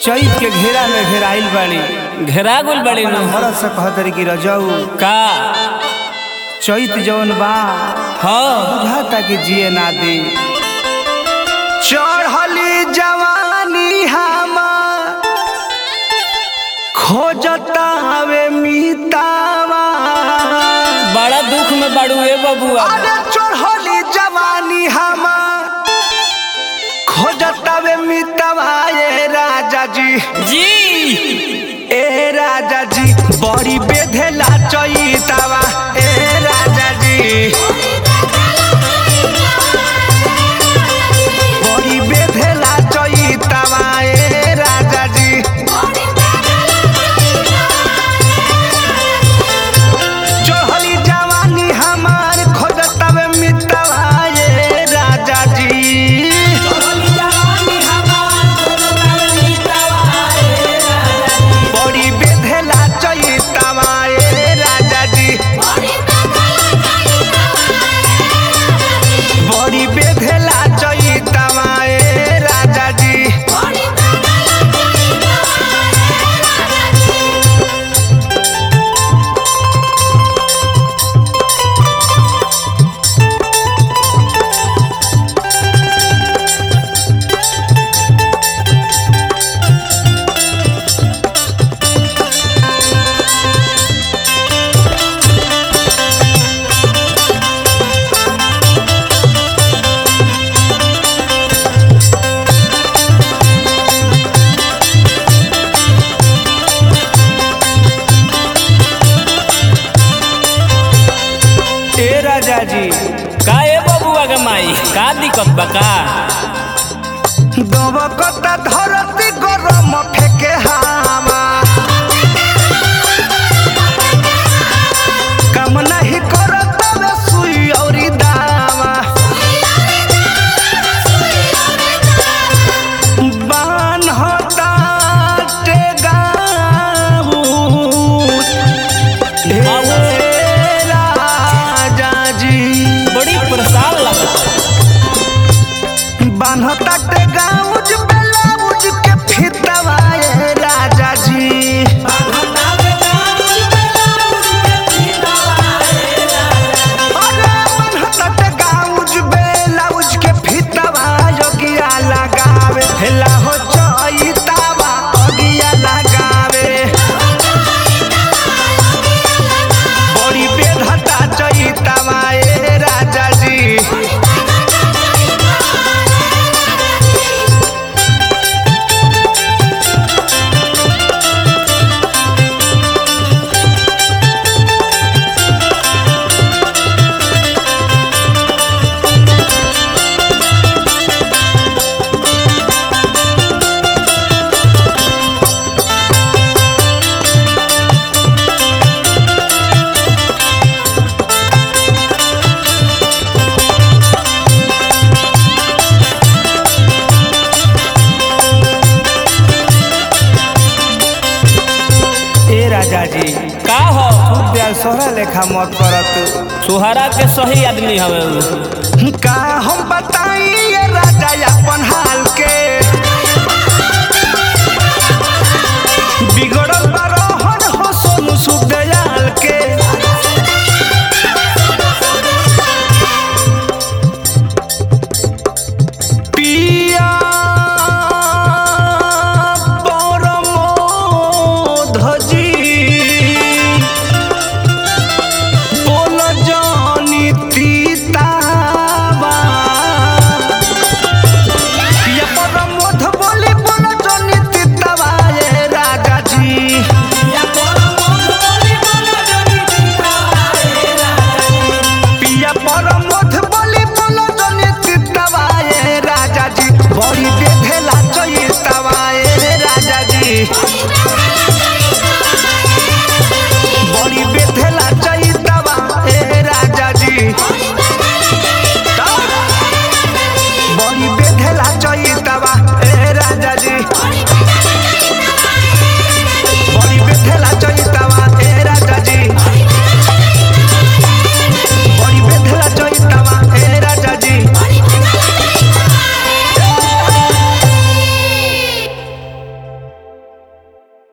चैत के घेरा में घेराइल बाड़ी घेरा गुल बड़ी नु मरद से कहतरी कि रजऊ का चैत जौन बा हाँ बुझाता कि जिए ना दे चढ़ली जवानी हमार खोजता हवे मीतावा बड़ा दुख में बड़ू ए बबुआ अरे चढ़ली जवानी हमार खोजता वे मीतावा ए राजा जी जी ए राजा जी बड़ी बेधेला चैतावा ए राजा जी बड़ी बेधेला चैतावा ए राजा जी चढ़ली जवानी हमार खोजतवे मितवा ए राजा जी बड़ी बेधेला चैतावा ए राजा जी बड़ी बेधेला चैतावा ए राजा जी ए राजा जी का ए बबुआ के माई का दिक्कत बा का दबकता धरती गरम फेके हावा काम नहीं करत बे सुई औरी दावा बान होता टेगाऊ ए राजा जी बड़ी परेशान लगता बान्हता के गाउज ब्लाउज के फितवा ए राजा जी अरे बान्हता के गाउज ब्लाउज के फितवा योगिया लगावे हेला हो चैतावा अगिया लगावे बड़ी बेधता चैतावा ए राजा जी ए राजा जी का हो प्यार सोहरा लेखा मत करत सुहारा के सही आदमी हवे उ का हम बताई ये राजा अपन हाल के